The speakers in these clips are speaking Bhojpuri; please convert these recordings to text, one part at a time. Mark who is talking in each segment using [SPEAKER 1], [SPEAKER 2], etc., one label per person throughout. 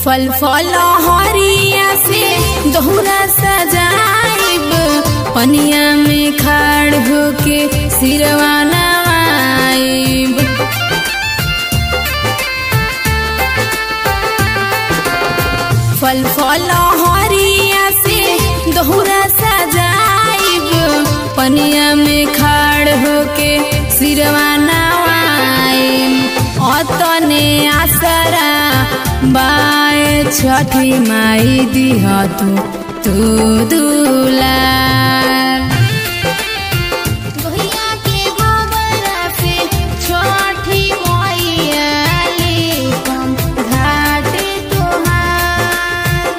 [SPEAKER 1] फल फल हरिया से दोहरा सजाइब पनिया में खाड़ होके सिरवा नवाइब फल फल हरिया से दोहरा सजाइब पनिया में खाड़ होके सिरवा नवाइब अतने आसरा बाए छठी माई दिह तू तू दुलार
[SPEAKER 2] गोहिया के गोबरा से छठी मैया लेकम घाट तोहार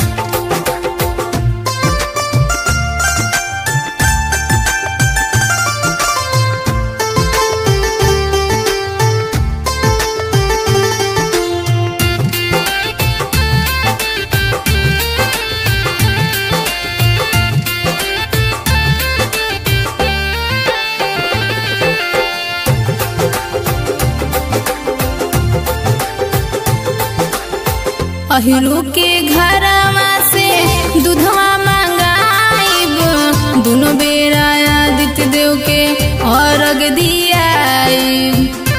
[SPEAKER 1] अहिरू के घरवा से दूधवा मंगाइब दोनों बेरा आदित्य देव के अर्घ दियाइब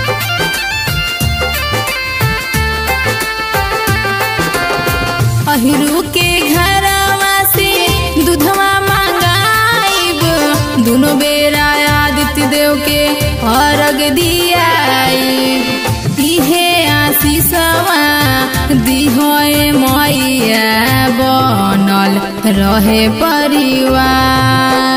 [SPEAKER 1] अहिरू के घरवा से दूधवा मंगाइब दोनों बेरा आदित्य देव के अर्घ दियाइब इहे आशीषवा दिहोए मैया बनल रहे परिवार